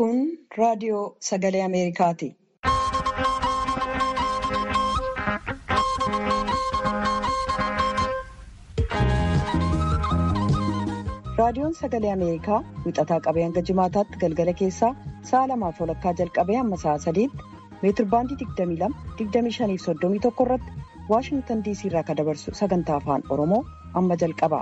Kun raadiyoo sagalee Ameerikaati. Raadiyoon sagalee Ameerikaa wixataa qabee hanga jimaataatti galgala keessaa sa'a lamaaf walakkaa jalqabee hamma sa'a sadiitti meetirbaandii 22-25 irratti Waashingtan DC irraa kan dabarsu sagantaa afaan Oromoo amma jalqaba.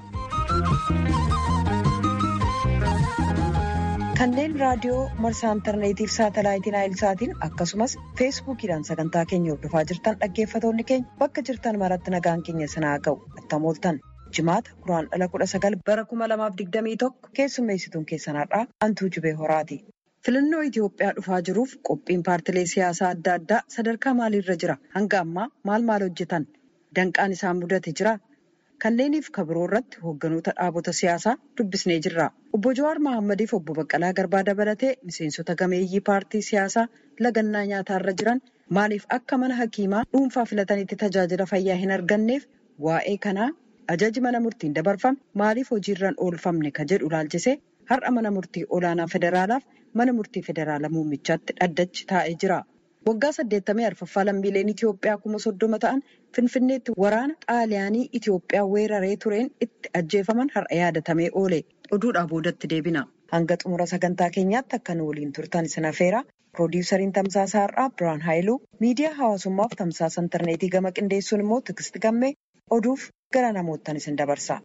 Kanneen raadiyoo marsaa intarneetiif saatalaayitiin naayilsaatiin akkasumas feesbuukiidhaan sagantaa keenya hordofaa jirtan dhaggeeffatoonni keenya bakka jirtan maratti nagaan keenya sanaa ga'u attam ooltan. Jimaata kuraan dhala kudha sagal bara kuma lamaaf digdamii tokko keessummeessituun keessan har'aa Antuu Jibee Horaati. Filannoo Itoophiyaa dhufaa jiruuf qophiin paartilee siyaasaa adda addaa sadarkaa maaliirra jira? Hanga ammaa maal maal hojjetan? Danqaan isaan mudate jira? Kanneeniif kabiroo irratti hoogganoota dhaabota siyaasaa dubbisnee jirra. Obbo Jawaar Mahaammadiif obbo Baqqalaa Garbaa dabalatee miseensota gameeyyii paartii siyaasaa lagannaa nyaataarra jiran maaliif akka mana hakiimaa dhuunfaa filatanitti tajaajila fayyaa hin arganneef waa'ee kanaa ajaji mana murtiin dabarfame maaliif hojiirraan oolfamne ka jedhu ilaalchisee har'a mana murtii olaanaa federaalaaf mana murtii federaalaa muummichaatti dhaddachi taa'ee jira. Waggaa saddeettamii arfaffaa lammiileen Itoophiyaa kuma soddoma ta'an Finfinneetti waraana xaaliyaanii Itoophiyaa weeraree tureen itti ajjeefaman har'a yaadatamee oole. Oduudhaa boodatti deebina. Hanga xumura sagantaa keenyaatti akka nu waliin turtan isin affeera. Piroodyusariin Tamsaasa Har'aa Birhaan Haayiluu miidiyaa hawaasummaaf tamsaasa intarneetii gama qindeessuun immoo Tikist Gammee oduuf gara namoottan isin dabarsa.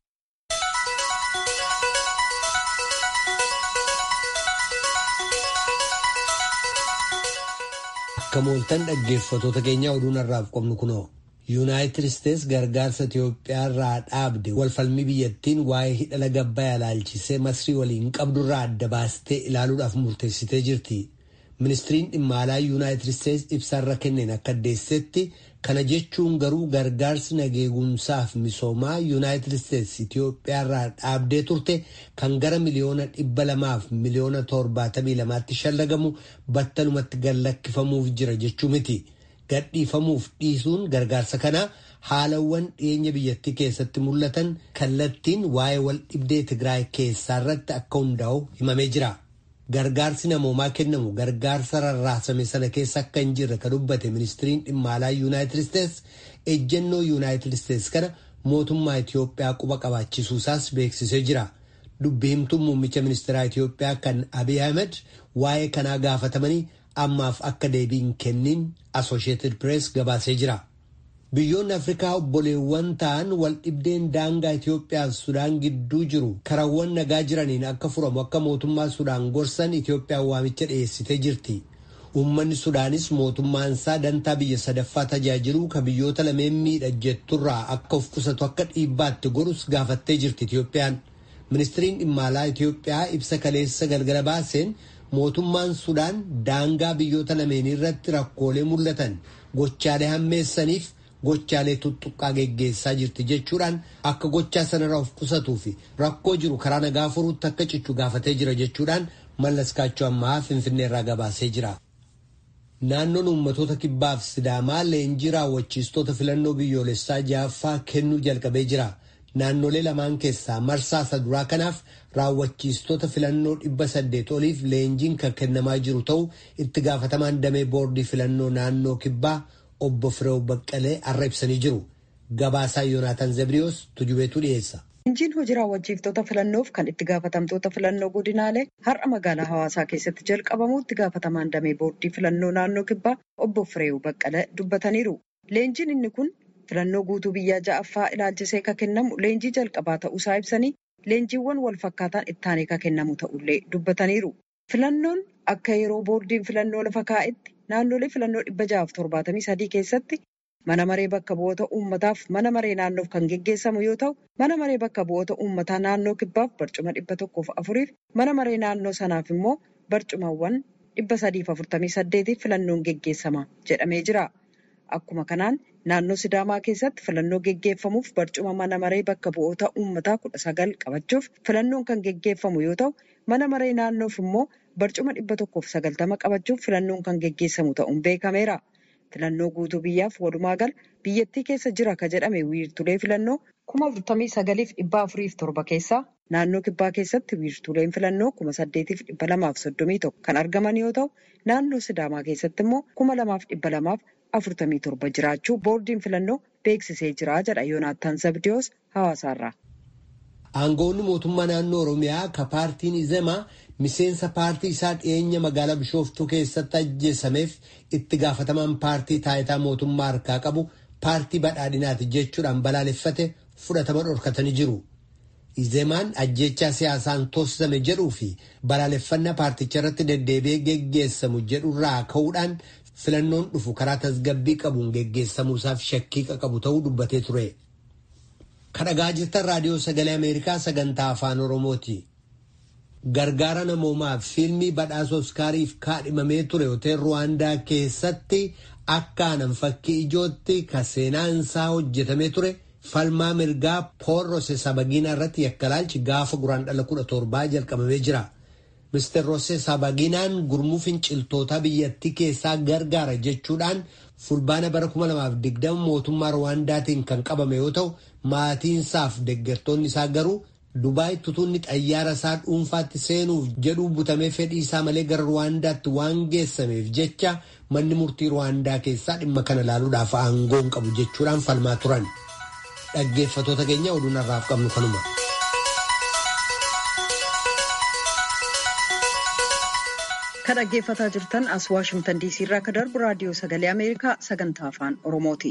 Akka mooltan dhaggeeffatoota keenya oduun har'aaf qabnu kunoo yuunaayitid isteets gargaarsa Itiyoophiyaa irraa dhaabde walfalmii biyyattiin waa'ee hidha laga Abbayyaa ilaalchisee masrii waliin qabdurraa adda baastee ilaaluudhaaf murteessitee jirti. Ministiriin dhimma alaa yuunaayitid isteets ibsaarra kenneen akka addeessetti kana jechuun garuu gargaarsi nageegumsaaf misoomaa yuunaayitid isteets Itiyoophiyaa irraa dhaabdee turte kan gara miliyoona dhibba lamaaf miliyoona torbaatamii lamaatti shallagamu battalumatti gallakkifamuuf jira jechuu miti. Gadhiifamuuf dhiisuun gargaarsa kanaa haalawwan dhiyeenya biyyattii keessatti mul'atan kallattiin waa'ee wal dhibdee Tigraay keessaa irratti akka hundaa'u himamee jira. Gargaarsi namoomaa kennamu gargaarsa rarraasame sana keessa akka hin jirre kan dubbate ministiriin dhimma alaa yuunaayitid isteets ejjennoo yuunaayitid isteets kana mootummaa Itiyoophiyaa quba qabaachisuusaas beeksisee jira. Dubbi himtuun muummicha ministeeraa Itiyoophiyaa kan Abiy Ahmed waa'ee kanaa gaafatamanii ammaaf akka deebiin kennin Associated Press gabaasee jira. Biyyoonni Afrikaa obboleewwan ta'an wal dhibdeen daangaa Itoophiyaa fi Sudaan gidduu jiru karawwan nagaa jiraniin akka furamu akka mootummaa Sudaan gorsan Itoophiyaan waamicha dhiyeessitee jirti. Uummanni Sudaanis mootummaan isaa dantaa biyya sadaffaa tajaajiluu ka biyyoota lameen miidha jetturraa akka of qusatu akka dhiibbaatti godhus gaafattee jirti Itoophiyaan. Ministiriin dhimma alaa Itoophiyaa ibsa kaleessa galgala baaseen mootummaan Sudaan daangaa biyyoota lameenii irratti rakkoolee mul'atan gochaalee hammeessaniif gochaalee tuttuqqaa geggeessaa jirti jechuudhaan akka gochaa sanarraa of qusatuu fi rakkoo jiru karaa nagaa furuutti akka cichu gaafatee jira jechuudhaan mallas kaachoo ammaa finfinneerraa gabaasee jira. Naannoon uummatoota kibbaaf sidaamaa leenjii raawwachiistota filannoo biyyoolessaa ja'affaa kennuu jalqabee jira. Naannolee lamaan keessaa marsaa isa duraa kanaaf raawwachiistota filannoo dhibba saddeet oliif leenjiin kan kennamaa jiru ta'uu itti gaafatamaan damee boordii filannoo naannoo kibbaa obbo Fireew Baqqalee har'a ibsanii jiru. Gabaasaa Yoonaataan Zabriyoos tujubeetu dhiyeessa. Leenjiin hojii raawwachiiftota filannoof kan itti gaafatamtoota filannoo godinaalee har'a magaalaa hawaasaa keessatti jalqabamuu itti gaafatamaan damee boordii filannoo naannoo kibbaa obbo Fireew Baqqalee dubbataniiru. Leenjiin inni kun filannoo guutuu biyyaa ja'affaa ilaalchisee ka kennamu leenjii jalqabaa ta'uusaa ibsanii leenjiiwwan wal fakkaataan ittaanee ka kennamu ta'ullee dubbataniiru. Filannoon akka yeroo boordiin filannoo lafa kaa'etti naannolee filannoo dhibba ja'aaf torbaatamii sadii keessatti mana maree bakka bu'oota uummataaf mana maree naannoof kan geggeessamu yoo ta'u mana maree bakka bu'oota uummataa naannoo kibbaaf barcuma dhibba tokkoof afuriif mana maree naannoo sanaaf immoo barcumawwan dhibba sadiif afurtamii saddeetiif filannoon geggeessama jedhamee jira. Akkuma kanaan naannoo Sidaamaa keessatti filannoo geggeeffamuuf barcuma mana maree bakka bu'oota uummataa kudha sagal qabachuuf filannoon kan geggeeffamu yoo ta'u mana maree naannoof immoo barcuma dhibba tokkoof sagaltama qabachuuf filannoon kan geggeessamu ta'uun beekameera. Filannoo guutuu biyyaaf walumaa gala biyyattii keessa jira ka jedhame wiirtulee filannoo kuma afurtamii sagaliif dhibba afuriif torba keessaa Naannoo kibbaa keessatti wiirtuuleen filannoo kuma saddeetiif dhibba lamaaf soddomii tokko kan argaman yoo ta'u, naannoo Sidaamaa keessatti immoo kuma lamaaf dhibba lamaaf afurtamii torba jiraachuu boordiin filannoo beeksisee jira jedha Yoonaattaan Zabdiyoos hawaasaarraa. Aangoonni mootummaa naannoo Oromiyaa ka paartiin Izemaa miseensa paartii isaa dhiyeenya magaalaa Bishooftuu keessatti ajjeesameef itti gaafatamaan paartii taayitaa mootummaa harkaa qabu paartii badhaadhinaati jechuudhaan balaaleffate fudhatama dhorkatanii jiru. Izemaan ajjechaa siyaasaan toosisame jedhuu fi balaaleffannaa paarticha irratti deddeebi'ee geggeessamu jedhurraa ka'uudhaan filannoon dhufu karaa tasgabbii qabuun geggeessamuusaaf shakkii qabu ta'uu dubbatee ture. Kadhagaa jirtan raadiyoo sagalee Ameerikaa sagantaa afaan Oromooti. Gargaara namoomaaf fiilmii badhaasa Oskaariif kaadhimamee ture hotel Ruwaandaa keessatti akka anan fakkii ijootti ka seenaan isaa hojjetamee ture falmaa mirgaa Pool Rosesabagiinaa irratti yakkalaalchi gaafa guraandhala kudha torbaa jalqabamee jira. Mr. Rosesabagiinaan gurmuu finciltoota biyyattii keessaa gargaara jechuudhaan fulbaana bara 2020 mootummaa Ruwaandaatiin kan qabame yoo ta'u maatiinsaaf deeggartoonni isaa garuu Dubaay tutuunni xayyaara isaa dhuunfaatti seenuuf jedhuu butamee fedhii isaa malee gara Ruwaandaatti waan geessameef jecha manni murtii Ruwaandaa keessaa dhimma kana ilaaluudhaaf aangoo hin qabu jechuudhaan falmaa turan. Dhaggeeffatoota keenya oduun har'aaf qabnu kanuma. Kan dhaggeeffataa jirtan as Waashimtan DC irraa kan darbu raadiyoo sagalee Ameerikaa sagantaa afaan Oromooti.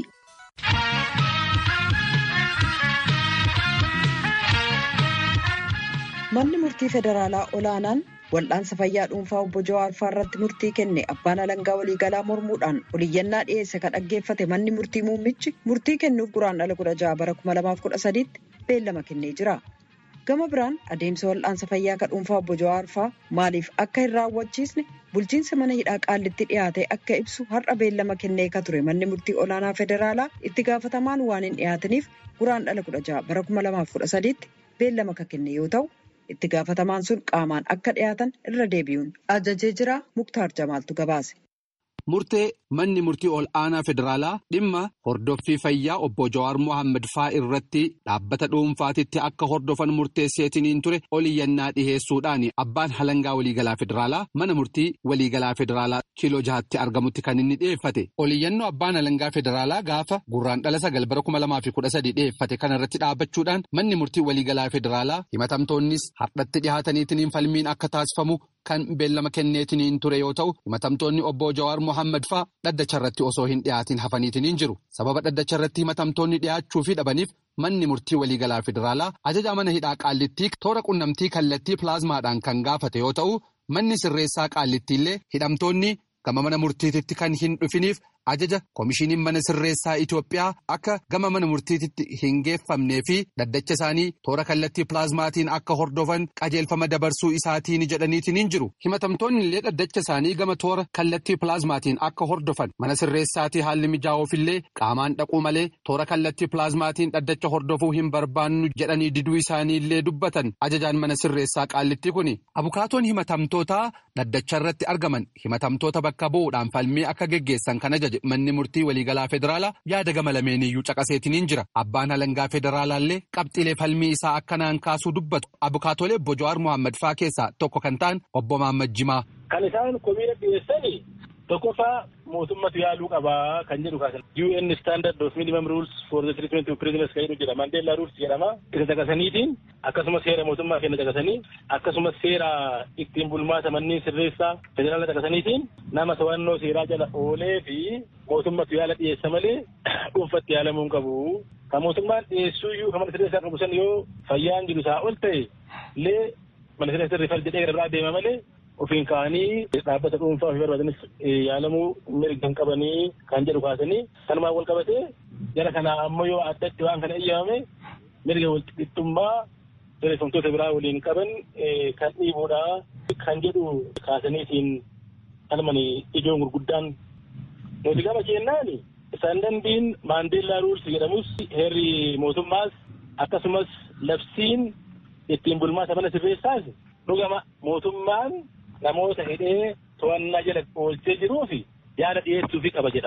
Manni murtii federaalaa olaanaan wal'aansa fayyaa dhuunfaa obbo Jawaar irratti murtii kenne abbaan alangaa waliigalaa mormuudhaan oliyyannaa dhiyeesse kan dhaggeeffate manni murtii muummichi murtii kennuuf guraandhala kudha jaha bara kuma lamaaf kudha sadiitti beellama kennee jira. Gama biraan adeemsa wal'aansa fayyaa kan dhuunfaa obbo Jawaar maaliif akka hin raawwachiisne bulchiinsa mana hidhaa qaallitti dhiyaate akka ibsu har'a beellama kennee ka ture manni murtii olaanaa federaalaa itti gaafatamaan waan hin dhiyaataniif guraandhala kudha jaha bara kuma lamaaf kudha sadiitti beellama ka kenne yoo ta'u. itti gaafatamaan sun qaamaan akka dhiyaatan irra deebi'uun ajajee jira muktaar jamaaltu gabaase. Murtee manni murtii ol aanaa federaalaa dhimma hordoffii fayyaa obbo Jawaar Mohaammed faa irratti dhaabbata dhuunfaatitti akka hordofan murteesseetiniin ture oliyyannaa dhiheessuudhaan abbaan halangaa waliigalaa federaalaa mana murtii waliigalaa federaalaa kiiloo jahatti argamutti kan inni dhiyeeffate. Oliyyannoo abbaan halangaa federaalaa gaafa gurraandhala sagal bara kuma lamaa fi kudha sadii dhiyeeffate kanarratti dhaabbachuudhaan manni murtii waliigalaa federaalaa himatamtoonnis hardhatti dhihaataniitiin falmiin akka taasifamu. Kan beellama kenneetiniin ture yoo ta'u himatamtoonni obbo Jawaar Mohaammed faa dhaddacha irratti osoo hin dhiyaatin hafaniitiniin jiru. Sababa dhaddacha irratti himatamtoonni dhiyaachuu fi dhabaniif manni murtii waliigalaa federaalaa ajaja mana hidhaa qaallittii toora qunnamtii kallattii pilaazmaadhaan kan gaafate yoo ta'u manni sirreessaa qaallittiillee hidhamtoonni gama mana murtiititti kan hin dhufiniif ajaja koomishiniin mana sirreessaa Itoophiyaa akka gama mana murtiititti hin geeffamnee fi dhaddacha isaanii toora kallattii pilaazmaatiin akka hordofan qajeelfama dabarsuu isaatiin jedhaniitiin hin jiru. Himatamtoonni illee dhaddacha isaanii gama toora kallattii pilaazmaatiin akka hordofan mana sirreessaatii haalli mijaa'uufillee qaamaan dhaquu malee toora kallattii pilaazmaatiin dhaddacha hordofuu hin barbaannu jedhanii diduu isaanii illee dubbatan ajajaan mana sirreessaa qaallittii kuni. Abukaatoon himatamtootaa dhaddacha irratti argaman himatamtoota bakka bu'uudhaan falmii akka geggeessan kan ajaje. Manni murtii waliigalaa federaalaa yaada gama lameeniyyuu caqaseetiniin jira. Abbaan halangaa federaalaallee qabxiilee falmii isaa akkanaan kaasuu dubbatu. Abukaatolee obbo Jawaar Mohaammed faa keessaa tokko kan ta'an obbo Mohaammed Jimaa. Kan isaan komiira dhiyeessanii tokkoffaa mootummatu yaaluu qabaa kan jedhu kaasan. UN standard of minimum rules for the treatment of prisoners kan jedhu jedhama. Mandeellaa rules jedhama. Isa caqasaniitiin akkasumas seera mootummaa kenna caqasanii akkasumas seera ittiin bulmaata manneen sirreessaa federaala caqasaniitiin nama to'annoo seeraa jala oolee fi mootummatu yaala dhiyeessa malee dhuunfatti yaalamuu hin qabu. Kan mootummaan dhiyeessuu iyyuu kan mana sirreessaa qabu san yoo fayyaan jiru isaa ol ta'e illee mana sirreessaa riifal jedhee irraa deema malee ofiin ka'anii dhaabbata dhuunfaa ofii barbaadanis yaalamuu mirga hin qabanii kan jedhu kaasanii kanumaan wal qabatee jara kana ammoo yoo addatti waan kana eeyyamame mirga walqixxummaa sirreeffamtoota biraa waliin qaban kan dhiibuudha kan jedhu kaasaniitiin kalman ijoon gurguddaan nuti gama keenyaan istaandardiin maandeellaa ruulsi jedhamus heerri mootummaas akkasumas labsiin ittiin bulmaata mana sirreessaas dhugama mootummaan namoota hidhee to'annaa jala oolchee jiruu fi yaada dhiyeessuufi qaba jedha.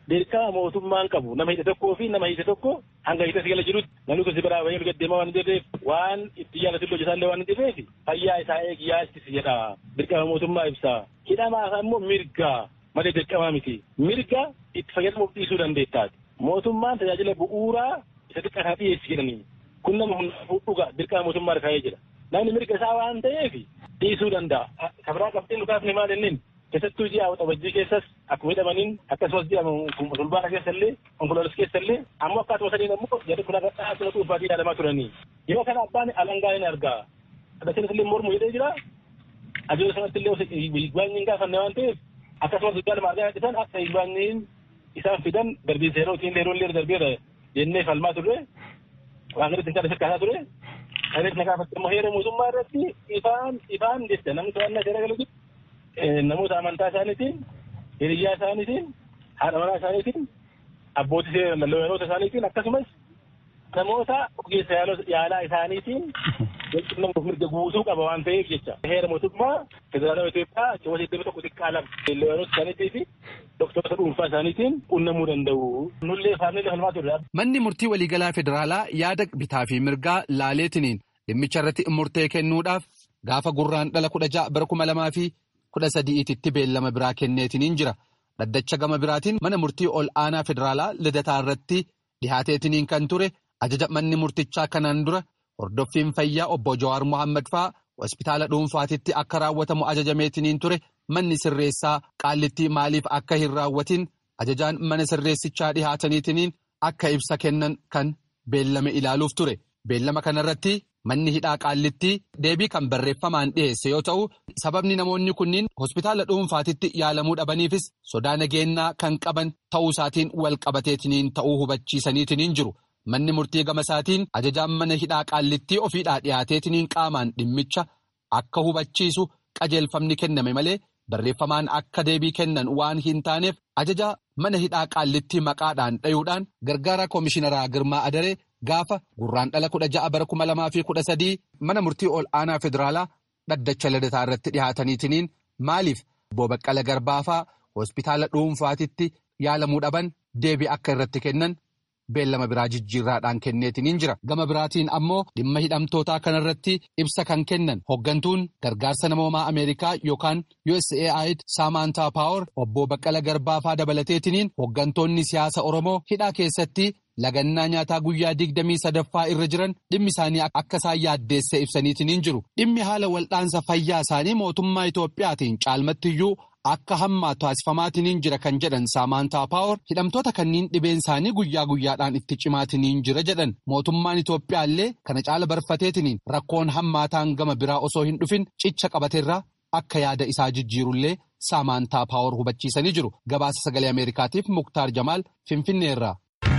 dirqama mootummaan qabu nama hidhe tokkoo fi nama hidhe tokko hanga hidhe sigala jirutti namni kun si biraa bahee gaddeemaa waan hin jirreef waan itti yaalatin hojjetaallee waan hin jirreef fayyaa isaa eegi yaachisi jedha dirqama mootummaa ibsa hidhamaa immoo mirga malee dirqamaa miti mirga itti fayyadamuuf dhiisuu dandeettaati mootummaan tajaajila bu'uuraa isa xiqqataa dhiyeessi jedhanii kun nama hundaafuu dhuga dirqama mootummaa kaa'ee jira namni mirga isaa waan ta'eef dhiisuu danda'a kabraa qabxiin dhugaafni maal innin keessattuu ji'a waxabajjii keessas akkuma hidhamaniin akkasumas ji'a fulbaana keessallee onkoloolessa keessallee ammoo akkaatuma sadiin ammoo jedhe kun akka dhaabbii dhuunfaatii yaadamaa turanii yeroo kana abbaan alangaa hin argaa addachiinis illee mormu jedhee jira ajoota sanatti illee higbaanyiin gaafanne waan ta'eef akkasumas higgaan maagaa dhisan akka higbaanyiin isaan fidan darbiinsa yeroo ittiin yeroo illee darbeera jennee falmaa turre waan gadi ittiin kadhasa kaasaa ture kanis na gaafatte immoo heera mootummaa irratti ifaan ifaan jecha namni to'annaa seera galuutti namoota amantaa isaaniitiin hiriyyaa isaaniitiin haadha manaa isaaniitiin abbootii seera looyanoota isaaniitiin akkasumas namoota ogeessa yaalaa isaaniitiin walqunnamuuf mirga guutuu qaba waan ta'eef jecha heera mootummaa federaalaa Itoophiyaa keewwata iddoo tokko xiqqaa lama looyanoota isaaniitii fi doktorota dhuunfaa isaaniitiin qunnamuu danda'u. Nullee faamillee falmaa turre. Manni murtii waliigalaa federaalaa yaada bitaa fi mirgaa laaleetiniin dhimmicha irratti murtee kennuudhaaf gaafa gurraan dhala kudha ja'a bara kuma lamaa fi kudha sadi'iititti beellama biraa kenneetiniin jira. Dhaddacha gama biraatiin mana murtii ol aanaa federaalaa lidataa irratti dhihaateetiniin kan ture ajaja manni murtichaa kanaan dura hordoffiin fayyaa obbo Jawaar Mohaammed fa'aa hospitaala dhuunfaatitti akka raawwatamu ajajameetiniin ture manni sirreessaa qaallittii maaliif akka hin raawwatin ajajaan mana sirreessichaa dhihaataniitiniin akka ibsa kennan kan beellame ilaaluuf ture. Beellama kanarratti manni hidhaa qaallittii deebii kan barreeffamaan dhiyeesse yoo ta'u sababni namoonni kunniin hospitaala dhuunfaatitti yaalamuu dhabaniifis sodaa nageenyaa kan qaban ta'uu isaatiin wal qabateetiniin ta'uu hubachiisaniitiniin jiru. Manni murtii gama isaatiin ajajaan mana hidhaa qaallittii ofiidhaa dhiyaateetiniin qaamaan dhimmicha akka hubachiisu qajeelfamni kenname malee barreeffamaan akka deebii kennan waan hin taaneef ajaja mana hidhaa qaallittii maqaadhaan dhayuudhaan gargaara koomishinaraa Girmaa Adaree gaafa gurraan dhala kudha ja'a bara kuma lamaa fi kudha sadii mana murtii ol aanaa federaalaa dhaddacha lidataa irratti dhihaataniitiniin maaliif obbo Baqqala Garbaafaa hospitaala dhuunfaatitti yaalamuu dhaban deebii akka irratti kennan. beellama biraa jijjiirraadhaan kenneetiniin jira gama biraatiin ammoo dhimma hidhamtootaa kanarratti ibsa kan kennan hoggantuun gargaarsa namoomaa ameerikaa yookaan USAID Saamantaa Paawar obbo Baqqala Garbaafaa dabalateetiniin hoggantoonni siyaasa Oromoo hidhaa keessatti lagannaa nyaataa guyyaa digdamii sadaffaa irra jiran dhimmi isaanii akka isaan yaaddeesse ibsaniitiniin jiru dhimmi haala wal'aansa fayyaa isaanii mootummaa Itoophiyaatiin caalmattiyyuu akka hammaa taasifamaatiniin jira kan jedhan Saamantaa Paawar hidhamtoota kanniin dhibeen isaanii guyyaa guyyaadhaan itti cimaatiniin jira jedhan mootummaan Itoophiyaallee kana caala barfateetiniin rakkoon hammaataan gama biraa osoo hin dhufin cicha qabateerraa akka yaada isaa jijjiirullee Saamantaa Paawar hubachiisanii jiru gabaasa sagalee Ameerikaatiif Muktaar Jamaal Finfinneerraa.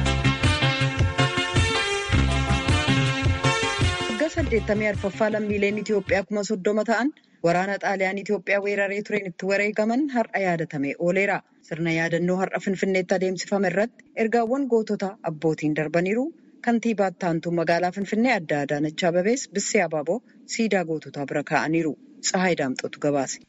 Waggaa saddeettamii arfaffaa lammiileen Itoophiyaa kuma soddoma ta'an waraana xaaliyaan Itoophiyaa weeraree tureen itti wareegaman har'a yaadatamee ooleera. Sirna yaadannoo har'a Finfinneetti adeemsifame irratti ergaawwan gootota abbootiin darbaniiru. Kantiibaa Taantuu magaalaa Finfinnee adda Adaanach Abebees Bissee Abaaboo siidaa goototaa bira kaa'aniiru. Tsahaay Daamxootu gabaase.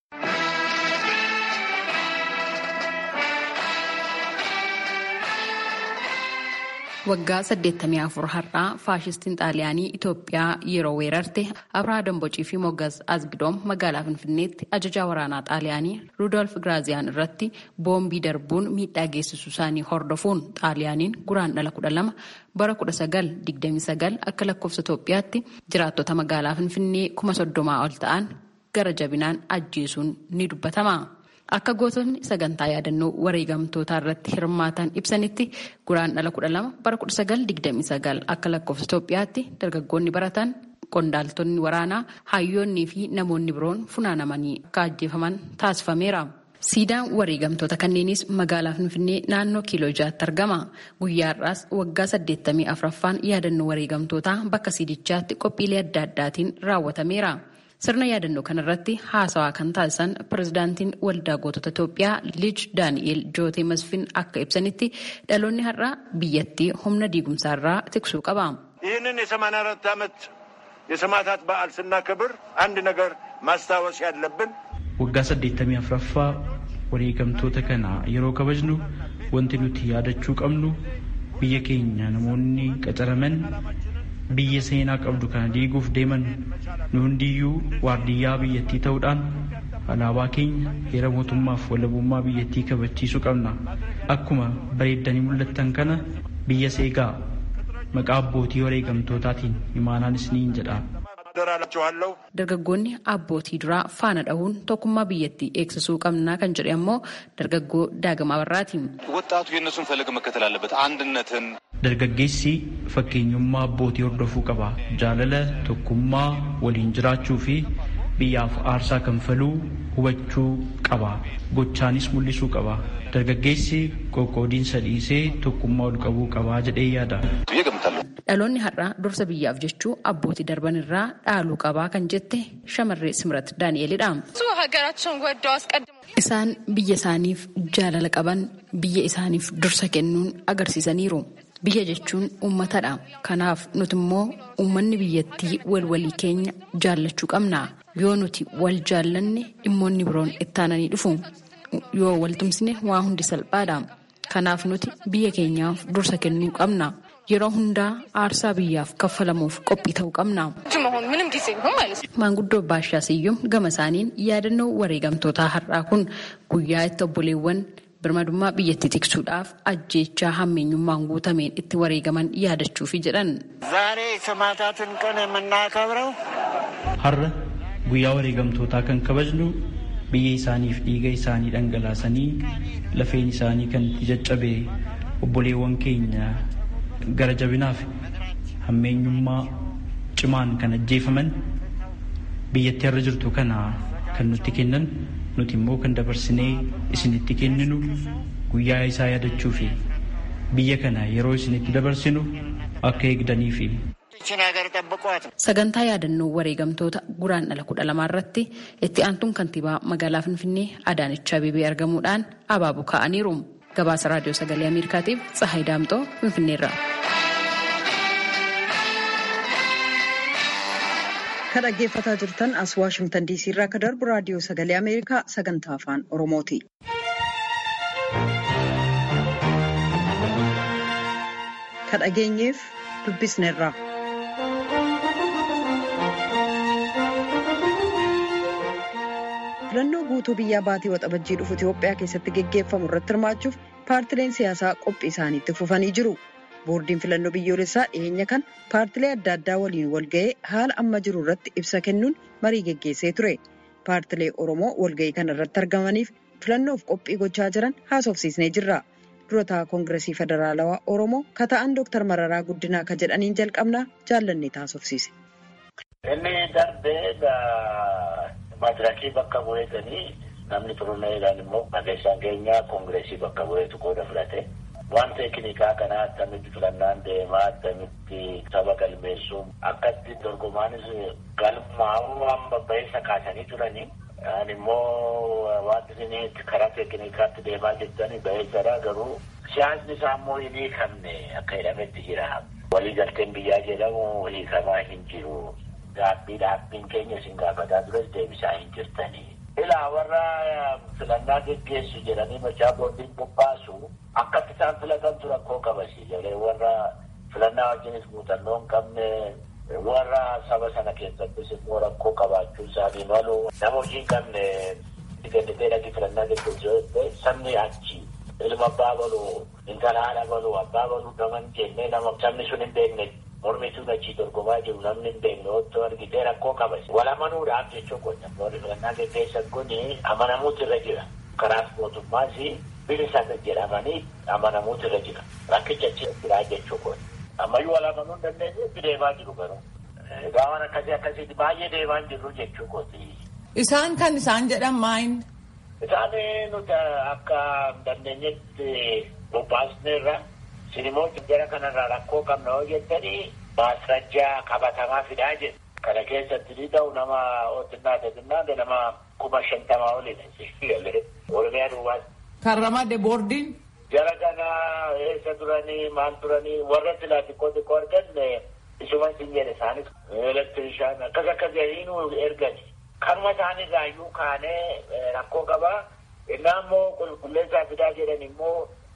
Waggaa 84 har'aa faashistiin xaaliyaanii Itoophiyaa yeroo weerarte Abrahaa Dambocii fi Moggas Azgidoom magaalaa Finfinneetti ajajaa waraanaa xaaliyaanii Rudolf Giraaziyaan irratti boombii darbuun miidhaa geessisuu isaanii hordofuun xaaliyaaniin guraan dhala 12 bara 1929 akka lakkoofsa Itoophiyaatti jiraattota magaalaa Finfinnee kuma soddomaa ol ta'an gara jabinaan ajjeesuun ni dubbatama. Akka gootonni sagantaa yaadannoo wareegamtootaa irratti hirmaatan ibsanitti guraan dhala 12 bara 1929 akka lakkoofsa Itoophiyaatti dargaggoonni baratan qondaaltonni waraanaa hayyoonnii fi namoonni biroon funaanamanii akka ajjeefaman taasifameera. Siidaan wareegamtoota kanneenis magaalaa Finfinnee naannoo kiiloo jaatti argama. Guyyaa har'aas waggaa 84ffaan yaadannoo wareegamtootaa bakka siidichaatti qophiilee adda addaatiin raawwatameera. Sirna yaadannoo kanarratti haasawaa kan taasisan pirezidaantiin waldaa gootota Itoophiyaa Liij Daani'eel Jootee Masfin akka ibsanitti dhaloonni har'aa biyyattii humna diigumsaarraa tiksuu qaba. ይህንን የሰማንያ አራት ዓመት የሰማዕታት በዓል ስናከብር አንድ ነገር ማስታወስ ያለብን waggaa saddeettamii afuraffaa wareegamtoota kana yeroo kabajnu wanti nuti yaadachuu qabnu biyya keenya namoonni qacaraman biyya seenaa qabdu kana diiguuf deeman nu hundiyyuu waardiyyaa biyyattii ta'uudhaan alaabaa keenya heera mootummaaf walabummaa biyyattii kabachiisuu qabna akkuma bareeddanii mul'attan kana biyya seegaa maqaa abbootii wareegamtootaatiin imaanaanis niin jedha. Dargaggoonni abbootii duraa faana dhahuun tokkummaa biyyattii eegsisuu qabnaa kan jedhe ammoo dargaggoo daagamaa barraati. ወጣቱ የእነሱን ፈለግ መከተል አለበት አንድነትን Dargaggeessi fakkeenyummaa abbootii hordofuu qaba. Jaalala, tokkummaa, waliin jiraachuu fi biyyaaf aarsaa kanfaluu hubachuu qaba. Gochaanis mul'isuu qaba. Dargaggeessi qoqqoodiinsa dhiisee tokkummaa ol qabuu qabaa jedhee yaada. Dhaloonni har'aa dursa biyyaaf jechuu abbootii darban irraa dhaaluu qabaa kan jette shamarree Simrat Daani'elidha. Isaan biyya isaaniif jaalala qaban biyya isaaniif dursa kennuun agarsiisaniiru. Biyya jechuun uummatadha. Kanaaf nuti immoo uummanni biyyattii walwalii keenya jaallachuu qabna. Yoo nuti wal jaallanne dhimmoonni biroon ittaananii dhufu. Yoo waltumsine waa hundi salphaadha. Kanaaf nuti biyya keenyaaf dursa kennuu qabna. Yeroo hundaa aarsaa biyyaaf kaffalamuuf qophii ta'uu qabna. Maanguddoo Baashaa Siyyum gama isaaniin yaadannoo wareegamtootaa har'aa kun guyyaa itti obboleewwan birmadummaa biyyattii tiksuudhaaf ajjeechaa hammeenyummaan guutameen itti wareegaman yaadachuufi jedhan. ዛሬ ሰማዕታትን ቀን የምናከብረው Har'a guyyaa wareegamtootaa kan kabajnu biyya isaaniif dhiiga isaanii dhangalaasanii lafeen isaanii kan itti caccabe obboleewwan keenya gara jabinaaf hammeenyummaa cimaan kan ajjeefaman biyyattii har'a jirtu kana kan nutti kennan nuti immoo kan dabarsinee isinitti kenninu guyyaa isaa yaadachuu fi biyya kana yeroo isinitti dabarsinu akka eegdanii fi ይችን ሀገር ጠብቋት። Sagantaa yaadannoo wareegamtoota guraandhala kudha lamaa irratti itti aantuun kantiibaa magaalaa Finfinnee Adaanech Abeebee argamuudhaan abaaboo kaa'aniiru. Gabaasa raadiyoo sagalee Ameerikaatiif Tsahaay Daamxoo Finfinneerra. Kan dhaggeeffataa jirtan as Waashimtan DC irraa kan darbu raadiyoo sagalee Ameerikaa sagantaa afaan Oromooti. Kan dhageenyeef dubbisneerra. Filannoo guutuu biyyaa baatii waxabajjii dhufu Itoophiyaa keessatti geggeeffamu irratti hirmaachuuf paartileen siyaasaa qophii isaaniitti fufanii jiru. Boordiin filannoo biyyoolessaa dhiyeenya kan paartilee adda addaa waliin walga'ee haala amma jiru irratti ibsa kennuun marii geggeessee ture. Paartilee Oromoo walga'ii kana irratti argamaniif filannoof qophii gochaa jiran haasofsiisnee jirra. Durataa Koongiresii Federaalawaa Oromoo kata'an Dooktar Mararaa Guddinaa ka jedhaniin jalqabnaa jaallannee taasofsiise. Inni darbee madirakii bakka bu'eetanii namni turuneedhaan immoo barreessaan keenya koongireesii bakka bu'eetu qooda fudhate. Waan teeknikaa kanaa akkamitti filannaan deemaa akkamitti saba galmeessuu akkatti dorgomaanis galmaa'uu waan babba'iinsa kaasanii turanii. Ani immoo wanti isin karaa teeknikaatti deemaa jirtanii ba'eessadha garuu siyaasni isaa immoo hin hiikamne akka jedhametti jira. Waliigalteen biyyaa jedhamu hiikamaa hin jiru. Gaabbii dhaabbiin keenya isin gaafataa tures deebisaa hin jirtanii. Ilaa warra filannaa geggeessu jedhanii machaa boordiin bobbaasu akkatti isaan filatantu rakkoo qabasi jedhee warra filannaa wajjinis muuxannoo hin qabne warra saba sana keessattis immoo rakkoo qabaachuu isaanii malu nama hojii hin qabne gannitee dhaqii filannaa geggeessu sabni achi ilma abbaa balu intala haadha balu abbaa balu nama hin jenne nama sabni sun hin beekne mormituun achii dorgomaa jiru namni hin beekne otoo argitee rakkoo qabasi wal amanuudhaaf jechuu qonna warri filannaa geggeessan kun amanamuutu irra jira karaas mootummaas bilisa jedhamanii amanamuutu irra jira rakkicha achi jiraa jechuu qonna ammayyuu wal amanuu hin dandeenye deemaa jiru garuu egaa waan akkasii akkasiitti baay'ee deemaa hin jirru jechuu qooti. Isaan kan isaan jedhan maayin? Isaan nuti akka hin dandeenyetti bobbaasneerra sinimmoo jara kanarraa rakkoo qabna yoo jettanii maasrajjaa qabatamaa fidaa jedhu. Kana keessatti ni ta'u nama otinnaa teetinnaa nama kuma shantamaa olidha. Oromiyaa duwwaas. Kan ramade boordiin? Jara kana eessa turanii maal turanii warra silaa xiqqoo xiqqoo arganne isuma sin jedhe isaanis elektirishaan akkas akkas jedhanii ergani. Kanuma isaanirraa iyyuu kaanee rakkoo qabaa. Innaa immoo qulqulleessaa fidaa jedhan immoo kan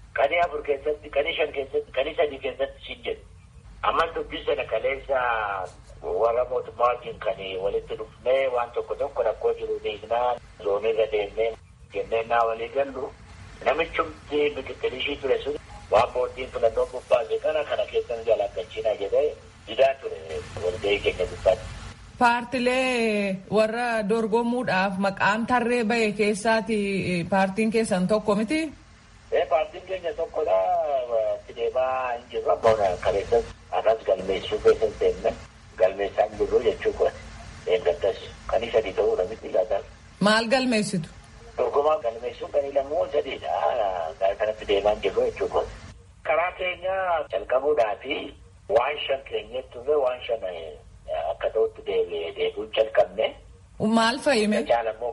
afur keessatti qanii shan keessatti qanii sadii keessatti siin jedhu. Ammas dubbii sana kaleessa warra mootummaatiin kan walitti dhufnee waan tokko tokko rakkoo jiru hiiknaa zoonirra deemnee jennee naa walii gallu namichumti biqilishii ture sun waan booddiin filannoo bubbaase kana kana keessan jalaqachiina jedhee didaa ture walgahii keenya gubbaatti. Paartilee warra dorgomuudhaaf maqaan tarree bahe keessaati paartiin keessan tokko miti? Paartiin keenya tokkodha. Itti deemaa hin jirru amma kaleessas akkas galmeessuu keessas deemne galmeessaa hin jirru jechuu kun eeggattas kan sadii ta'uudha miti laataan. Maal galmeessitu? Dorgomaa galmeessuun kan lamoo sadiidha. Gara kanatti deemaa hin jirru jechuu kun. Karaa keenya calqabuudhaa fi waan shan keenyatti turre waan shan akka ta'utti deebi'uun calqabne. Maal fayyime?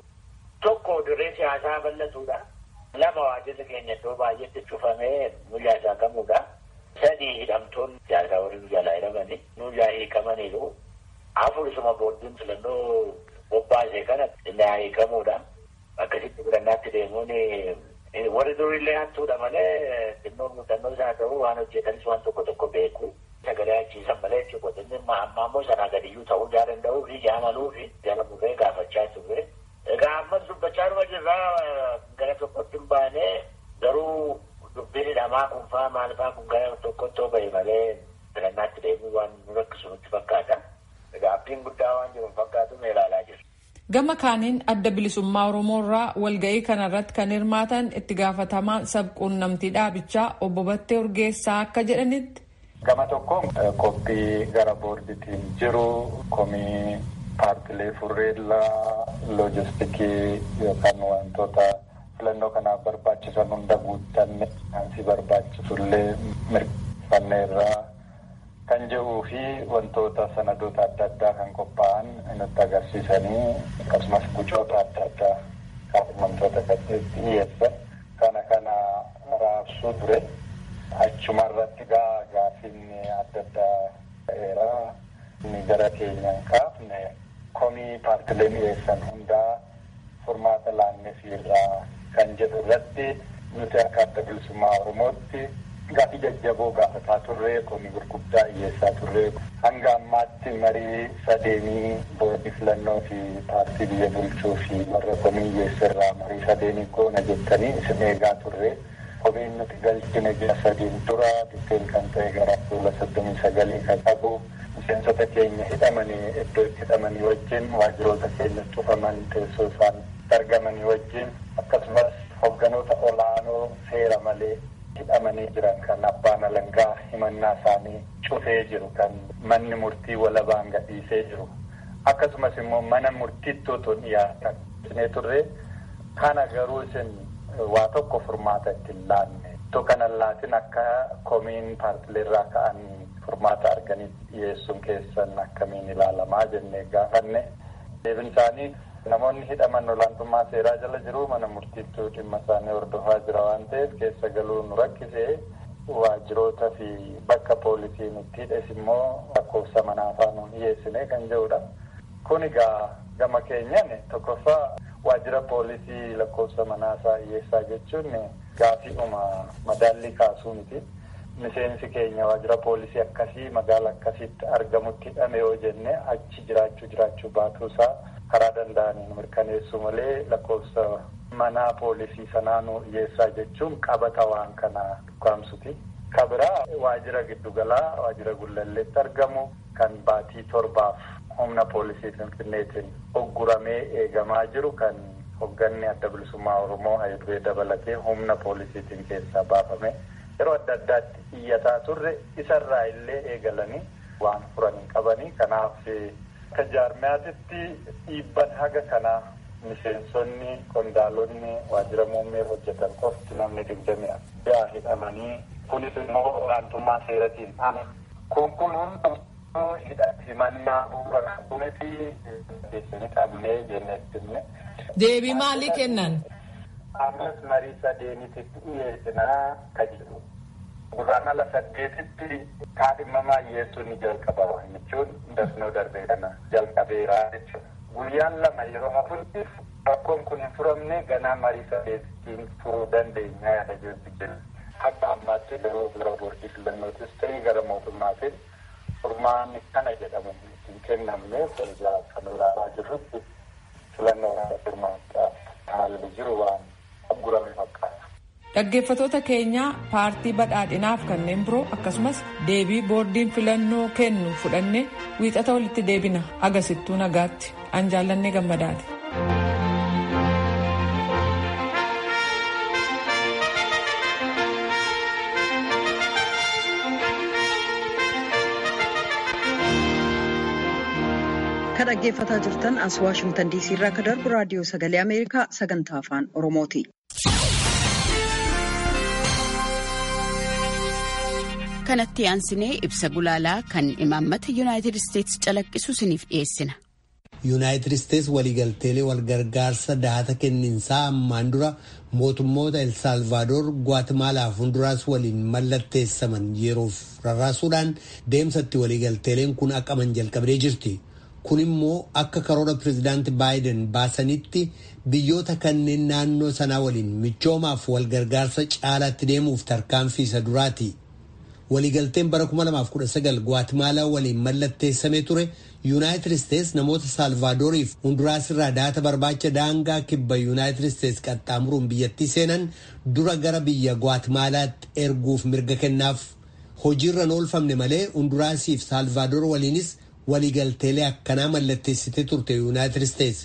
Tokko dirree siyaasaa bal'atuudha. Lama waajjirri keenya iddoo baay'eetti cufamee nuyyaa isaa qabuudha. Sadii hidhamtoonni siyaasaa warri nu jalaa hidhamani. Nuyyaa hiikamaniiru. Afur isuma booddiin filannoo bobbaasee kana illaa hiikamuudha. Akkasitti filannaatti deemuun warri durillee hattuudha malee xinnoo muuxannoo isaa ta'uu waan hojjetanis waan tokko tokko beeku. Sagalee achiisan malee jechuudha. Inni amma ammoo sanaa gadiyyuu ta'uu jaa danda'uu fi jaalaluu fi jaalamurree gaafachaa turre. Egaa ammas dubbachaa dhuma jirraa gara tokkotti hin baane garuu dubbiin hidhamaa kun faa maal faa kun gara tokkotti yoo bahe malee filannaatti deemuu waan nu rakkisu nutti fakkaata. Egaa abdiin guddaa waan jiru fakkaatu mee ilaalaa jirra. Gama kaaniin adda bilisummaa Oromoo irraa walga'ii kanarratti kan hirmaatan itti gaafatamaan sabquunnamtii dhaabichaa obbo Battee Urgeessaa akka jedhanitti. Gama tokkoon qophii gara boordiitiin jiru komii paartilee furreellaa loojistikii yookaan wantoota filannoo kanaaf barbaachisan hunda guuttanne si barbaachisullee mirkaneerraa kan jedhuu fi wantoota sanadoota adda addaa kan qophaa'an nutti agarsiisanii akkasumas gucoota adda addaa kan wantoota gaddeetti dhiyeessan kana kana raabsuu ture achumarratti gaa gaafiin adda addaa ta'eera inni gara keenyaan kaafne komii paartileen dhiyeessan hundaa furmaata laannefiirraa kan jedhu irratti nuti akka adda bilisummaa oromootti gaafii jajjaboo gaafataa turre komii gurguddaa dhiyeessaa turre hanga ammaatti marii sadeenii boordii filannoo fi paartii biyya bulchuu fi warra komii dhiyeessirraa marii sadeenii goona jettanii isin eegaa turre komiin nuti galchine ji'a sadiin dura biteen kan ta'e gara fuula soddomii sagalii kan qabu miseensota keenya hidhamanii iddoo itti hidhamanii wajjin waajjiroota keenya cufaman teessoo isaan argamanii wajjin akkasumas hogganoota olaanoo seera malee hidhamanii jiran kan abbaan alangaa himannaa isaanii cufee jiru kan manni murtii walabaan gadhiisee jiru akkasumas immoo mana murtiitti otoo dhiyaatan isinee turre kana garuu isin waa tokko furmaata ittiin laanne ittoo kana laatin akka komiin paartileerraa ka'an furmaata arganii dhiyeessuun keessan akkamiin ilaalamaa jennee gaafanne deebin isaanii namoonni hidhaman olaantummaa seeraa jala jiru mana murtiittuu dhimma isaanii hordofaa jira waan ta'eef keessa galuu nu rakkisee waajjiroota fi bakka poolisiin itti hidhes immoo lakkoofsa manaa faana dhiyeessine kan jedhudha. Kun egaa gama keenyan tokkoffaa waajjira poolisii lakkoofsa manaa isaa dhiyeessaa jechuun gaafiidhuma madaallii kaasuu miti. Miseensi keenya waajjira poolisii akkasii magaala akkasitti argamutti hidhame yoo jenne achi jiraachuu jiraachuu baatuusaa karaa danda'aniin mirkaneessuu malee lakkoofsa manaa poolisii sanaa nu dhiyeessaa jechuun qabata waan kana dhukaamsuti. Kabiraa waajjira giddugalaa waajjira gullalleetti argamu kan baatii torbaaf humna poolisii finfinneetiin ogguramee eegamaa jiru kan hogganni adda bilisummaa oromoo hayiduree dabalatee humna poolisiitiin keessaa baafame yeroo adda addaatti iyyataa turre isarraa illee eegalanii waan furan hin qabanii kanaaf akka jaarmiyaatitti dhiibban haga kanaa miseensonni qondaalonni waajjira muummee hojjetan qofti namni digdami yaa hidhamanii kunis immoo olaantummaa seeratiin ana kun kun himannaa bu'uura qabuniti deessanii qabnee jenneettinne. Deebii maalii kennan? Ammas marii sadeenitti dhiyeessinaa ka jedhu. Gurraan ala saddeetitti kaadhimamaa dhiyeessuun ni jalqaba jechuun dafnoo darbee kana jalqabeeraa jechuudha. Guyyaan lama yeroo hafutti rakkoon kun hin furamne ganaa marii sadeettiin furuu dandeenya yaada jirti jenna. Akka ammaa fakkaatti garuu gara boordii filannootis ta'e gara mootummaatiin furmaanni kana jedhamu hin kennamne egaa kan ilaalaa jirrutti filannoo kana furmaata haalli jiru waan aggurame fakkaata. Dhaggeeffatoota keenyaa paartii badhaadhinaaf kanneen biroo akkasumas deebii boordiin filannoo kennu fudhannee wiixata walitti deebina agasittuu nagaatti an jaallannee gammadaati. Kan dhaggeeffataa jirtan as Waashimtan diisii irraa akka darbu raadiyoo sagalee Ameerikaa sagantaa afaan Oromooti. kanatti aansinee ibsa gulaalaa kan imaammata yuunaayitid isteetsi calaqqisu isiniif dhiyeessina. yuunaayitid isteetsi waliigalteelee walgargaarsa dahata kenniinsaa ammaan dura mootummoota el saalvaadoor guatemaalaa fi honduraas waliin mallatteessaman yeroof rarraasuudhaan deemsatti waliigalteeleen kun aqaman jalqabdee jirti. kun immoo akka karoora pireezidaanti baayiden baasanitti biyyoota kanneen naannoo sanaa waliin michoomaaf walgargaarsa caalaatti deemuuf tarkaanfii isa duraati. waliigalteen bara 2019 guatemaalaa waliin mallatteessamee ture yuunaayitid isteets namoota saalvaadooriif hunduraas irraa daata barbaacha daangaa kibba yuunaayitid isteets qaxxaamuruun biyyattii seenan dura gara biyya guatemaalaatti erguuf mirga kennaaf hojiirra oolfamne malee hunduraasiif saalvaadoor waliinis waliigalteelee akkanaa mallatteessitee turte yuunaayitid isteets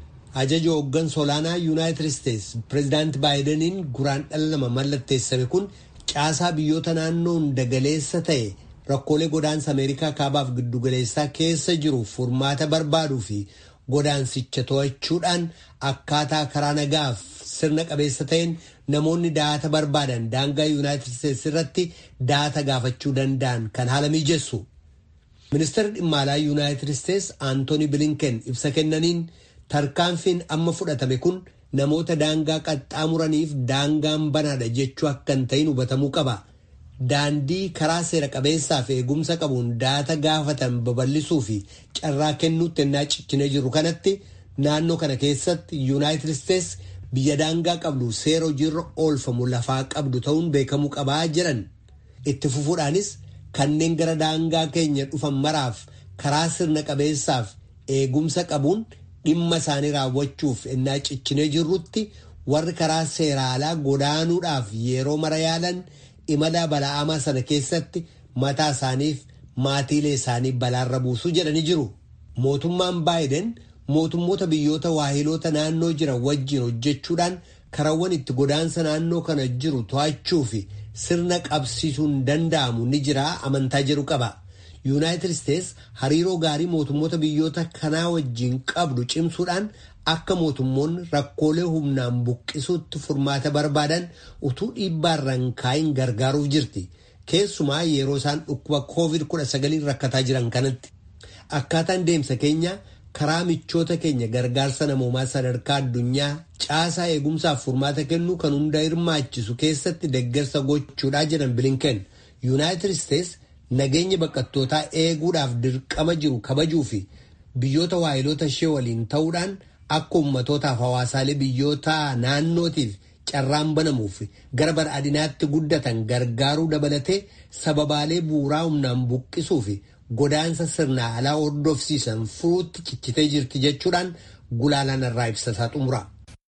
ajaja hooggansa olaanaa yuunaayitid isteets pireezidaanti baayidaniin guraan dhala nama mallatteessame kun caasaa biyyoota naannoo hunda galeessa ta'e rakkoolee godaansa ameerikaa kaabaaf giddugaleessaa keessa jiru furmaata barbaaduu fi godaansicha to'achuudhaan akkaataa karaa nagaaf sirna qabeessa ta'een namoonni daata barbaadan daangaa yuunaayitid isteets irratti daata gaafachuu danda'an kan haala mijessu. ministeerri dhimma alaa yuunaayitid isteets aantooni bilinken ibsa kennaniin tarkaanfiin amma fudhatame kun namoota daangaa qaxxaamuraniif daangaan banaadha jechuu akka hin ta'in hubatamuu qaba. Daandii karaa seera qabeessaa fi eegumsa qabuun daata gaafatan babal'isuu fi carraa kennuutti ennaa ciccinee jiru kanatti naannoo kana keessatti yuunaayitid isteets biyya daangaa qabdu seera hojiirra oolfamu lafaa qabdu ta'uun beekamuu qabaa jiran. Itti fufuudhaanis kanneen gara daangaa keenya dhufan maraaf karaa sirna qabeessaaf eegumsa qabuun dhimma isaanii raawwachuuf ennaa ciccinee jirrutti warri karaa seeraalaa godaanuudhaaf yeroo mara yaalan imala bala'amaa sana keessatti mataa isaaniif maatiilee isaanii balaarra buusuu jedhanii jiru. Mootummaan baayiden mootummoota biyyoota waahiloota naannoo jiran wajjin hojjechuudhaan karawwan itti godaansa naannoo kana jiru to'achuu fi sirna qabsiisuun danda'amu ni jira amantaa jedhu qaba. yuunaayitid isteets hariiroo gaarii mootummoota biyyoota kanaa wajjin qabdu cimsuudhaan akka mootummoonni rakkoolee humnaan buqqisuutti furmaata barbaadan utuu dhiibbaarraan kaa'iin gargaaruuf jirti keessumaa yeroo isaan dhukkuba koovid 19 rakkataa jiran kanatti akkaataan deemsa keenya karaa michoota keenya gargaarsa namoomaa sadarkaa addunyaa caasaa eegumsaaf furmaata kennuu kan hunda hirmaachisu keessatti deeggarsa gochuudhaa jedhan bilinken yuunaayitid isteets nageenya baqattootaa eeguudhaaf dirqama jiru kabajuu fi biyyoota waayiloota ishee waliin ta'uudhaan akka ummatootaaf hawaasaalee biyyoota naannootiif carraan banamuuf gara badhaadhinaatti guddatan gargaaruu dabalatee sababaalee bu'uuraa humnaan buqqisuu fi godaansa sirnaa alaa hordofsiisan furuutti cichitee jirti jechuudhaan gulaalaan irraa ibsasaa xumura.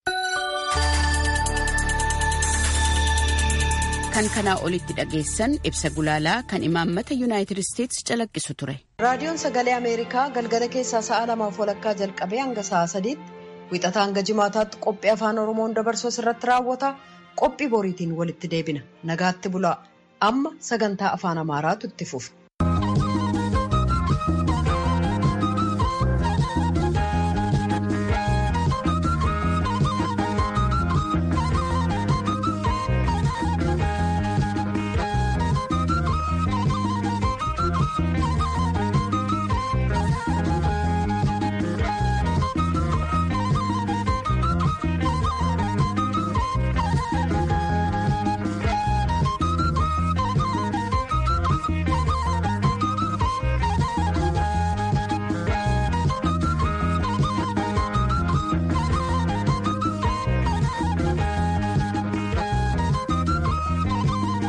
kan kanaa olitti dhageessan ibsa gulaalaa kan imaammata yuunaayitid isteetsi calaqqisu ture. raadiyoon sagalee ameerikaa galgala keessaa sa'a lamaaf walakkaa jalqabee hanga sa'a sadiitti wixataa hanga jimaataatti qophii afaan oromoon dabarsu irratti raawwata qophii boriitiin walitti deebina nagaatti bulaa amma sagantaa afaan amaaraatu itti fufa.